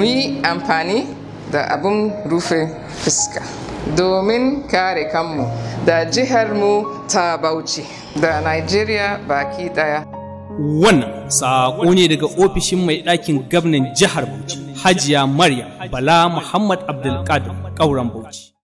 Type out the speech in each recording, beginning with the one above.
mu yi amfani da abin rufe fuska domin kare kanmu da jiharmu ta bauchi da nigeria baki daya Wannan saƙo ne daga ofishin mai ɗakin gwamnan jihar Bauchi, Hajiya Maryam Bala Muhammad Abdulkadir ƙauren Bauchi.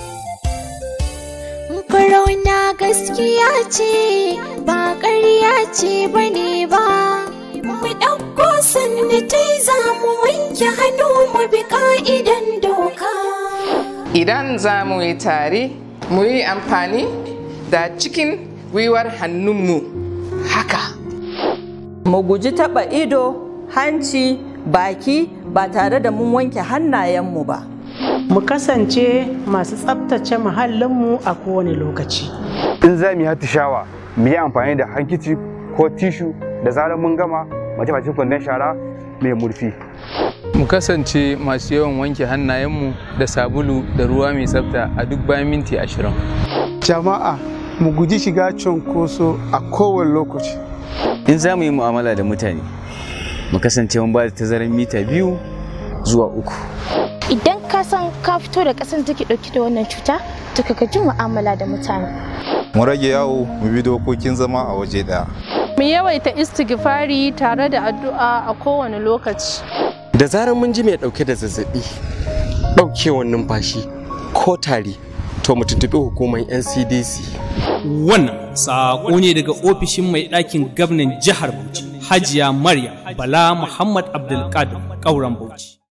Corona gaskiya ce ba ƙarya ce bane ba. Mu ɗauko sanitizer mu wanke hannu mu bi ka'idan doka. idan za mu yi tare mu yi amfani da cikin gwiwar hannunmu haka mu guji taɓa ido hanci baki ba tare da mun wanke hannayenmu ba mu kasance masu tsabtace muhallinmu a kowane lokaci. in za mu yi shawa mu yi amfani da hankici ko tishu da zarar mun gama mace bacin kwandon shara mai murfi mu kasance masu yawan wanke hannayenmu da sabulu da ruwa mai tsafta a duk bayan minti ashirin jama'a mu guji shiga cunkoso a kowane lokaci in za mu yi mu'amala da mutane mu kasance mun ba da tazarar mita biyu zuwa uku Idan ka san ka fito da ƙasar da take ɗauke da wannan cuta, to ka gaji mu'amala da mutane. mu rage yawo mu bi dokokin zama a waje ɗaya Mu yawaita istighfari tare da addu'a a kowane lokaci. Da zarar mun ji mai ɗauke da zazzaɓi, ɗaukewar numfashi ko tari, to mu tuntuɓi hukumar NCDC. Wannan saƙo ne daga ofishin mai ɗakin gwamnan jihar Bauchi, Hajiya Maryam Bala Muhammad Abdulkadir ƙauren Bauchi.